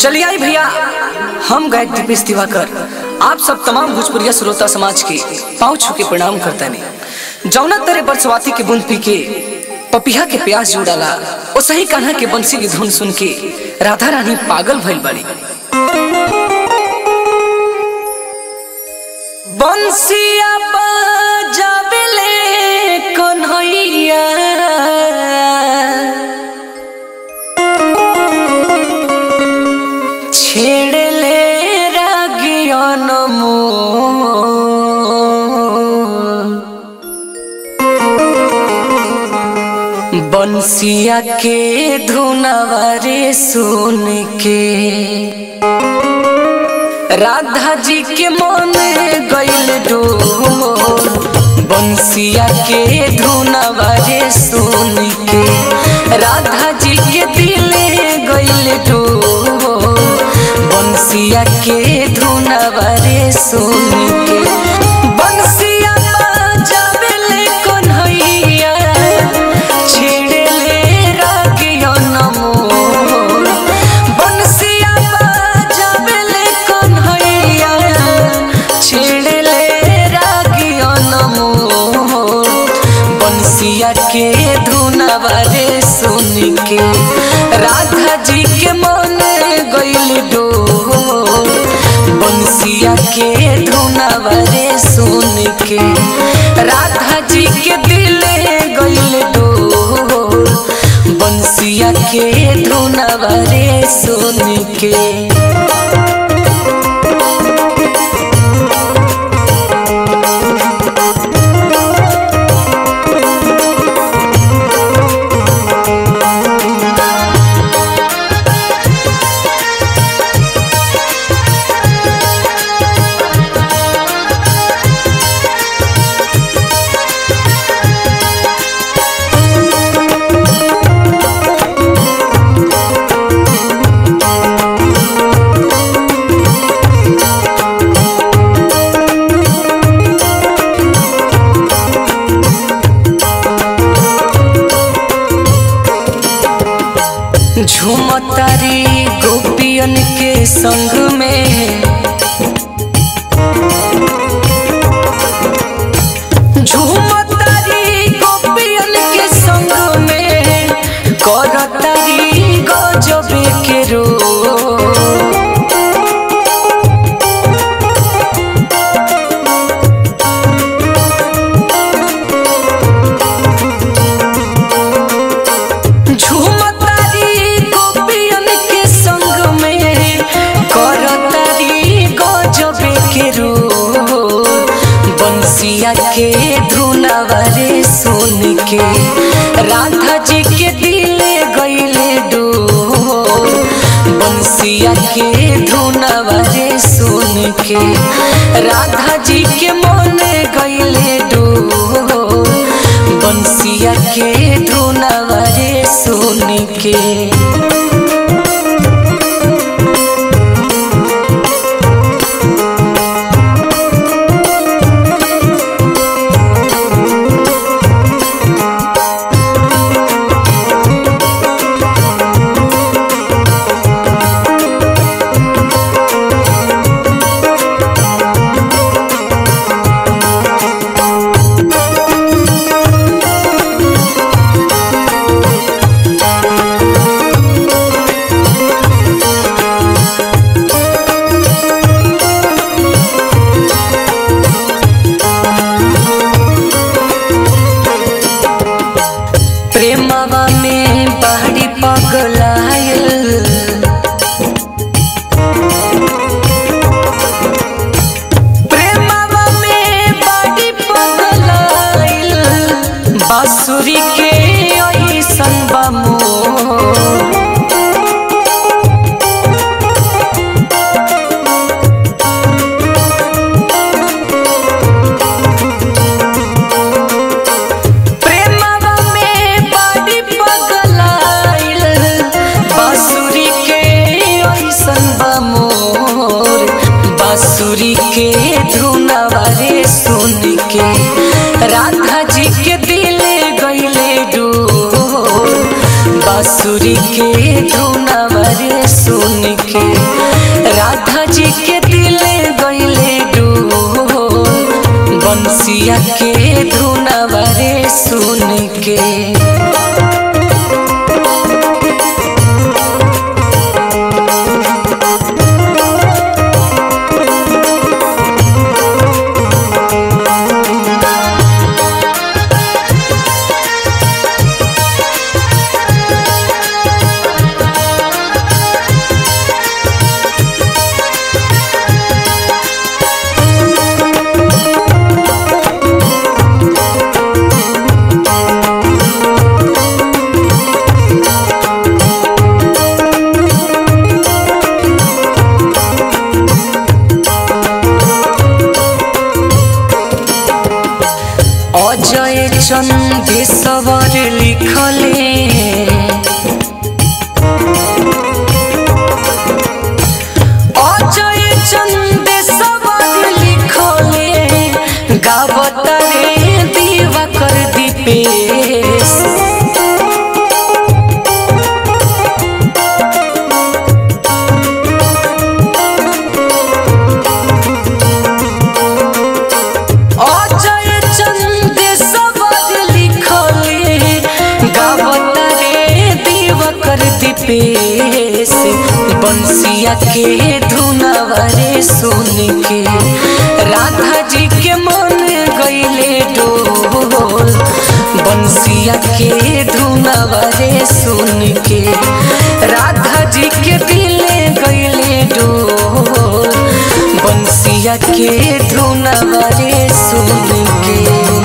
चलिए आई भैया हम गायक दीपेश दिवाकर आप सब तमाम भोजपुरिया श्रोता समाज के पाँव छू के प्रणाम करता ने जौना तेरे बरसवाती के बूंद पी के पपिया के प्यास जुड़ाला ओ सही कान्हा के बंसी की धुन सुन के राधा रानी पागल भइल बाड़ी बंसिया बजावेले कन्हैया छेड़ले रागियन बंसिया के धुनवारे सुन के राधा जी के मन गइल डोर बंसिया के धुनवारे सुन के राधा जी के दिल गइल डोर बंसिया के धुनवारे सुन के बंसिया बजावेले कन्हैया छेड़ले रागियन मोर बंसिया बजावेले कन्हैया छेड़ले रागियन मोर बंसिया के धुनवारे सुन के राधा जी के मन गइल डोर बंसिया के धुनवारे सुन के राधा जी के दिल गइल डोर बंसिया के धुनवारे सुन के झूमतारी गोपियन के संग में झूमतारी गोपियन के संग में करतारी गजबे के रो झूमतारी गोपियन के संग में करतारी गजबे के रो बंसिया के धुनवारे सुन के राधा जी के दिल गइले डोर बंसिया के धुनवारे सुन के राधा जी के मन गइले डोर बंसिया के धुनवारे सुन के प्रेमवा में बाड़ी पगलायल प्रेमवा में बाड़ी पगलायल बांसुरी के ऐसन बमो प्रेमवा में बाड़ी पगलाइल बांसुरी के ऐसन बमोर बांसुरी के धुनवारे सुन के राधा जी के दिल गइले डोर बांसुरी के धुनवारे सुन के जी के दिल गईले डोल बंसिया के धुनवा रे सुन के अजय चंदेश्वर लिखले अजय चंदेश्वर लिखले गावत रे दिवाकर दीपेश अजय चंदेश्वर लिखले गावत रे दिवाकर दीपेश बंसिया के धुनवा रे सुन के राधा जी के मन गईले डोल बंसिया के धुनवा रे सुन के राधा जी के दिल गईले डोल बंसिया के धुनवा रे सुन के